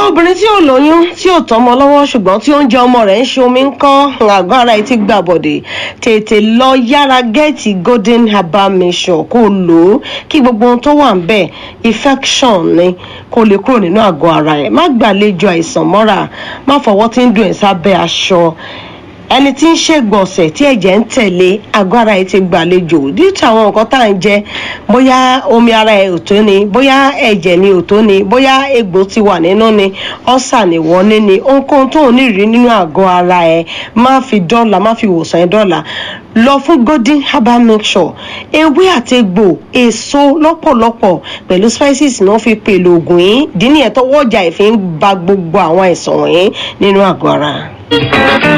obìnrin tí ò lóyún tí ò tọmọ lọ́wọ́ ṣùgbọ́n tí oúnjẹ ọmọ rẹ̀ ń ṣe omi ń kán àgọ́ ara ẹ̀ ti gbà bọ̀dẹ̀ tètè lọ yára gẹ́ẹ̀tì golden herbal mission kó lò ó kí gbogbo ohun tó wà ń bẹ̀ infection ni kó lè kúrò nínú àgọ́ ara ẹ̀ má gbàlejò àìsàn mọ́ra má fọwọ́ tí ń dùn ẹ̀ sábẹ́ aṣọ ẹni tí ń ṣègbọ̀nsẹ̀ tí ẹ̀jẹ̀ ń tẹ̀lé àgọ́ ara ẹ̀ ti gbàlejò díìtì àwọn nǹkan tá à ń jẹ bóyá omi ara ẹ̀ ò tó ni bóyá ẹ̀jẹ̀ ni ò tó ni bóyá egbò ti wà nínú ni ọ̀sà ni wọ́n ní ni ohunkóhun tó ń rí nínú àgọ́ ara ẹ̀ má fi dọ́là má fi wòsàn ẹ̀ dọ́là lọ fún golden herbal mixture ewé àti egbò èso lọ́pọ̀lọpọ̀ pẹ̀lú spices ni wọ́n fi pèlò ògùn yìí dín ní ẹ̀tọ́wọ́ ọjà ìfi ń ba gbogbo àwọn àìsàn wọ̀nyí nínú àgọ́ ara.